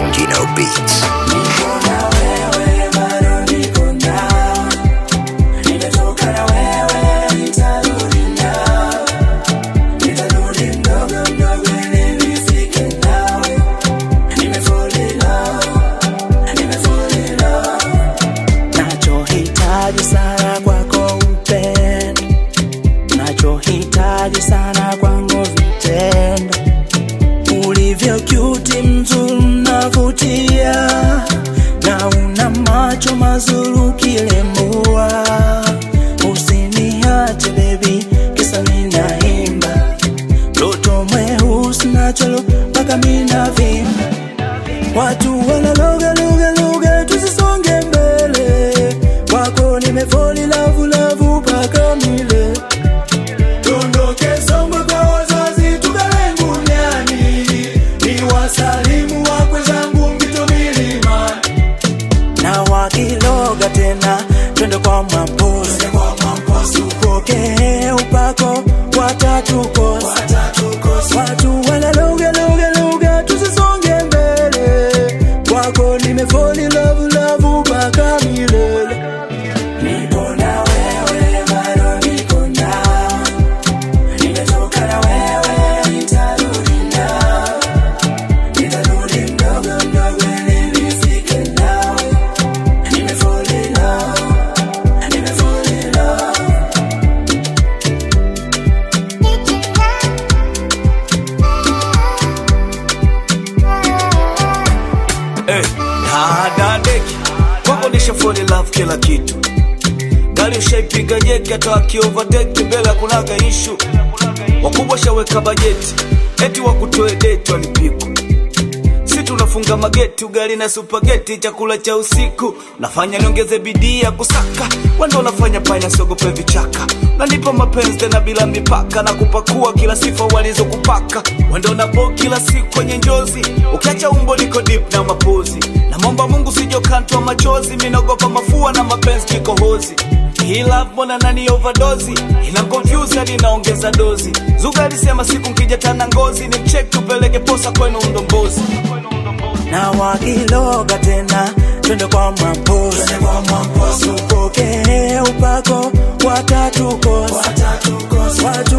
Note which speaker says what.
Speaker 1: Gino Beats.
Speaker 2: Nachohitaji sana kwako upendo, nachohitaji sana kwangu vitendo, ulivyo cute, mzuri, unavutia na una macho mazuri ukilembua. Usiniache baby, kisa ninaimba toto mweusi nacholo mpaka mina vimba Watu wanaloga loga loga, tusisonge mbele. Wako nimefoli lavu lavu mpaka mile. Dondoke Songwe kwa wazazi, tukae Nguniani. Ni wasalimu wakwe zangu Mbito milimani. Na wakiloga tena, twende kwa Mwamposi. Tupokee upako watatukosa. Watu wanaloga loga loga, tusisonge mbele. Kwako nimefoli love love mpaka milele. Niko na wewe, bado niko nawe. Nimetoka na wewe, nitarudi nawe. Nitarudi mdogo mdogo ili nifike nawe. Nimefall in love, nimefall in love.
Speaker 3: Eh, dadadeki kwako nisha fall in love kila kitu gari ushaipiga jeki hata wakiovateki mbele kunaga ishu wakubwa shaweka bajeti eti wakutoe deti walipikwa si tunafunga mageti ugali na supageti chakula cha usiku nafanya niongeze bidii ya kusaka wendo unafanya panya siogope vichaka nanipa mapenzi tena bila mipaka na kupakua kila sifa walizokupaka wendo nabo kila siku kwenye njozi ukiacha umbo liko dip na mapozi namwomba mungu sijokantwa machozi minaogopa mafua na mapenzi kikohozi hii love mbona nani overdose ina confuse hadi inaongeza dozi zuga alisema siku nkija tana ngozi ni mcheck tupeleke posa kwenu mdombozi
Speaker 2: na wakiloga tena twende kwa Mwamposi. Tupokee upako watatukosa. Watu